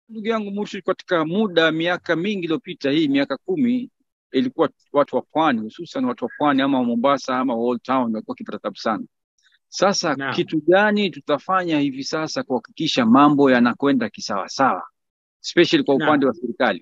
ndugu yangu Murshid, katika muda miaka mingi iliyopita, hii miaka kumi, ilikuwa watu wa pwani, hususan watu wa pwani ama Mombasa ama Old Town walikuwa wakipata tabu sana. Sasa Naam. kitu gani tutafanya hivi sasa kuhakikisha mambo yanakwenda kisawasawa, especially kwa Naam. upande wa serikali?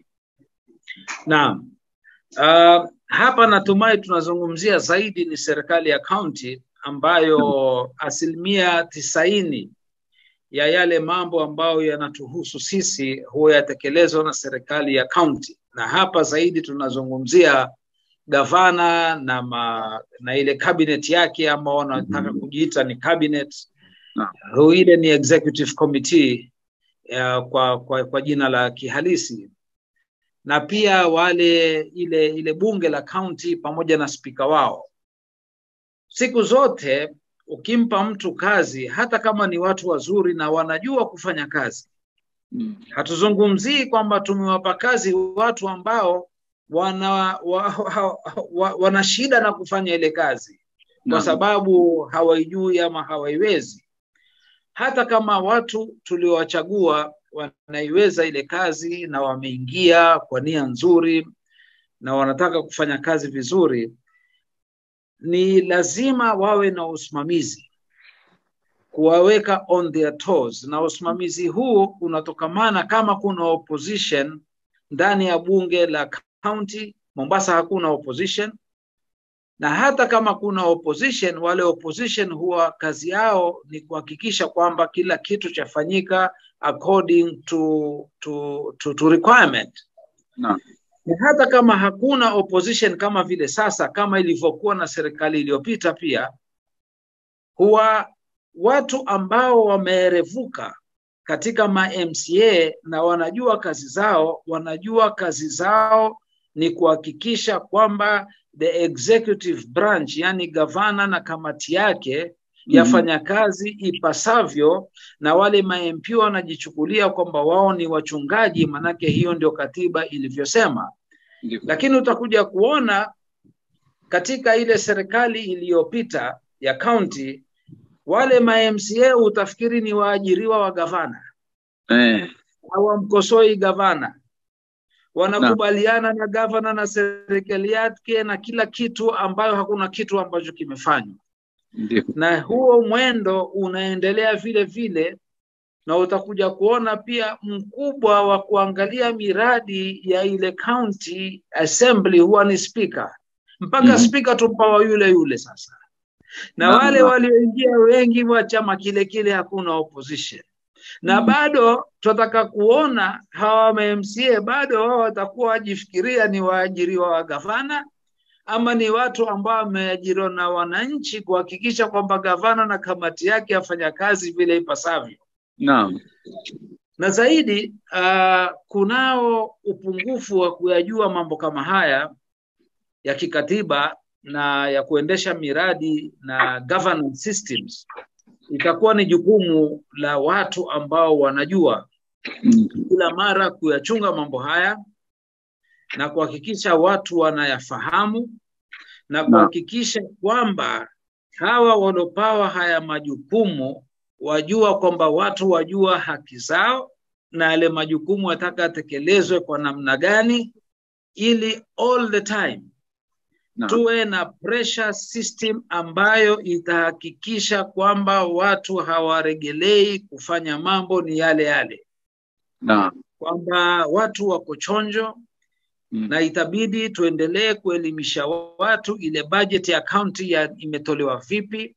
Naam. Uh, hapa natumai tunazungumzia zaidi ni serikali ya kaunti ambayo asilimia tisaini ya yale mambo ambayo yanatuhusu sisi huwa yatekelezwa na serikali ya kaunti, na hapa zaidi tunazungumzia gavana na, ma, na ile cabinet yake ama wanataka kujiita ni cabinet Naam. Hu- ile ni executive committee ya, kwa, kwa, kwa jina la kihalisi na pia wale ile ile bunge la kaunti pamoja na spika wao. Siku zote ukimpa mtu kazi, hata kama ni watu wazuri na wanajua kufanya kazi, Mm. hatuzungumzii kwamba tumewapa kazi watu ambao wana, wa, wa, wa, wana shida na kufanya ile kazi kwa Naam. sababu hawaijui ama hawaiwezi. Hata kama watu tuliowachagua wanaiweza ile kazi na wameingia kwa nia nzuri na wanataka kufanya kazi vizuri, ni lazima wawe na usimamizi, kuwaweka on their toes, na usimamizi huu unatokamana kama kuna opposition ndani ya bunge la county. Mombasa hakuna opposition, na hata kama kuna opposition, wale opposition huwa kazi yao ni kuhakikisha kwamba kila kitu chafanyika according to, to, to, to requirement Naam. na hata kama hakuna opposition kama vile sasa, kama ilivyokuwa na serikali iliyopita, pia huwa watu ambao wameerevuka katika ma MCA na wanajua kazi zao, wanajua kazi zao ni kuhakikisha kwamba the executive branch, yani gavana na kamati yake yafanya kazi ipasavyo, na wale ma MP wanajichukulia kwamba wao ni wachungaji, manake hiyo ndio katiba ilivyosema Ndio. lakini utakuja kuona katika ile serikali iliyopita ya kaunti wale ma MCA utafikiri ni waajiriwa wa gavana, Eh, hawamkosoi gavana, wanakubaliana na gavana na serikali yake na kila kitu, ambayo hakuna kitu ambacho kimefanywa, ndio. na huo mwendo unaendelea vile vile, na utakuja kuona pia mkubwa wa kuangalia miradi ya ile county assembly huwa ni speaker, mpaka Mhm. speaker tumpawa yule yule sasa, na Naam, wale naam. walioingia wengi wa chama kile kile hakuna opposition na Mhm. bado tunataka kuona hawa ma MCA bado wao watakuwa wajifikiria ni waajiriwa wa gavana ama ni watu ambao wameajiriwa na wananchi kuhakikisha kwamba gavana na kamati yake afanya kazi vile ipasavyo Naam. na zaidi uh, kunao upungufu wa kuyajua mambo kama haya ya kikatiba na ya kuendesha miradi na governance systems itakuwa ni jukumu la watu ambao wanajua Mm. kila mara kuyachunga mambo haya na kuhakikisha watu wanayafahamu na kuhakikisha kwamba hawa waliopawa haya majukumu wajua kwamba watu wajua haki zao na yale majukumu wataka yatekelezwe kwa namna gani, ili all the time Naam. tuwe na pressure system ambayo itahakikisha kwamba watu hawaregelei kufanya mambo ni yale yale, Naam. kwamba watu wako chonjo Mm. na itabidi tuendelee kuelimisha watu ile bajeti ya kaunti ya imetolewa vipi,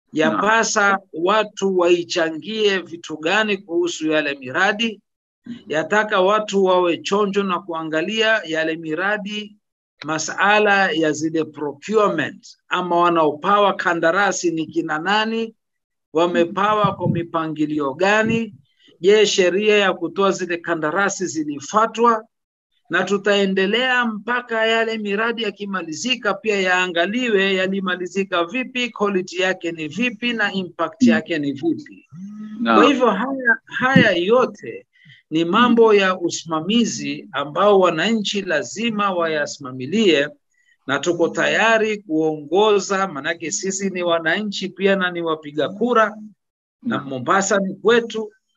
yapasa watu waichangie vitu gani kuhusu yale miradi, yataka watu wawe chonjo na kuangalia yale miradi, masala ya zile procurement ama wanaopawa kandarasi ni kina nani, wamepawa kwa mipangilio gani, je, sheria ya kutoa zile kandarasi zilifuatwa? na tutaendelea mpaka yale miradi yakimalizika, pia yaangaliwe yalimalizika vipi, quality yake ni vipi na impact yake ni vipi. Kwa Naam. hivyo haya, haya yote ni mambo ya usimamizi ambao wananchi lazima wayasimamilie, na tuko tayari kuongoza, manake sisi ni wananchi pia na ni wapiga kura, na Mombasa ni kwetu,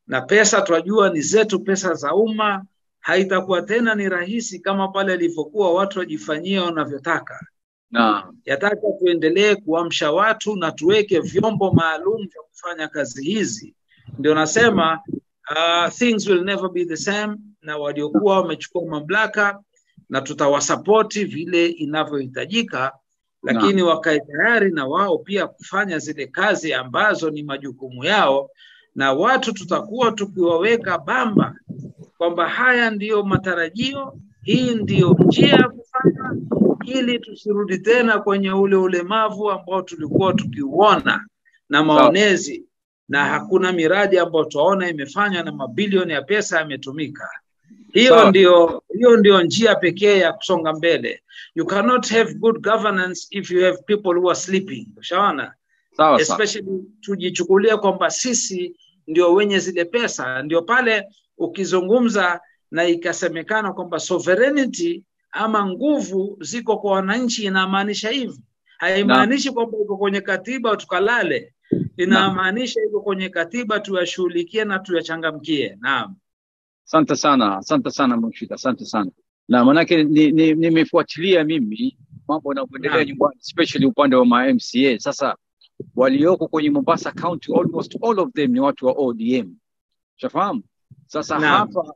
na pesa twajua ni zetu, pesa za umma. Haitakuwa tena ni rahisi kama pale ilivyokuwa watu wajifanyia wanavyotaka. Naam. Yataka tuendelee kuamsha watu na tuweke vyombo maalum vya kufanya kazi hizi. Ndio nasema uh, things will never be the same, na waliokuwa wamechukua mamlaka na tutawasapoti vile inavyohitajika, lakini wakae tayari na wao pia kufanya zile kazi ambazo ni majukumu yao, na watu tutakuwa tukiwaweka bamba kwamba haya ndiyo matarajio, hii ndiyo njia ya kufanya, ili tusirudi tena kwenye ule ulemavu ambao tulikuwa tukiuona na maonezi na hakuna miradi ambayo tunaona imefanywa na mabilioni ya pesa yametumika. Hiyo Sawa. ndio hiyo ndio njia pekee ya kusonga mbele. You cannot have good governance if you have people who are sleeping. Ushaona? Sawa sawa. Especially tujichukulie kwamba sisi ndio wenye zile pesa, ndio pale ukizungumza na ikasemekana kwamba sovereignty ama nguvu ziko kwa wananchi, inamaanisha hivi. Haimaanishi kwamba iko kwenye katiba tukalale, inamaanisha iko kwenye katiba tuyashughulikie na tuyachangamkie. Naam. Asante sana, asante sana Murshid, asante sana. Na manake nimefuatilia ni, ni mimi mambo yanavyoendelea Naam. nyumbani, especially upande wa ma MCA. Sasa walioko kwenye Mombasa County, almost all of them ni watu wa ODM, shafahamu. Sasa Naam. hapa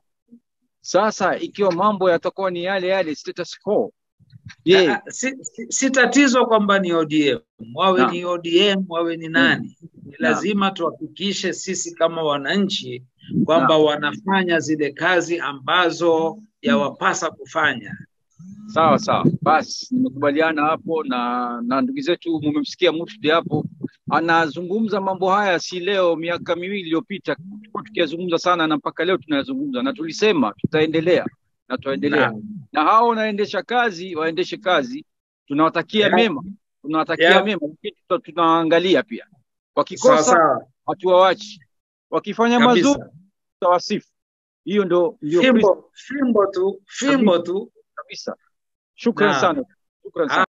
sasa, ikiwa mambo yatakuwa ni yale yale status quo, je, Ah, si, si, si tatizo kwamba ni ODM wawe Naam. ni ODM wawe ni nani, ni lazima tuhakikishe sisi kama wananchi kwamba wanafanya zile kazi ambazo yawapasa kufanya. Sawa sawa, basi nimekubaliana hapo na na ndugu zetu. Mumemsikia Mufti hapo anazungumza mambo haya, si leo, miaka miwili iliyopita tulikuwa tukiyazungumza sana, na mpaka leo tunayazungumza, na tulisema tutaendelea na tutaendelea Naam. na hao wanaendesha kazi waendeshe kazi, tunawatakia Yeah. mema, tunawatakia Yeah. mema, lakini tuta- tunaangalia pia, Sawa wakikosa sawa hatuwawachi, wakifanya mazuri kabisa. tutawasifu. Hiyo ndo ndio Kristo Fimbo, fimbo tu, fimbo tu. kabisa. Shukran Naam. sana, shukran sana.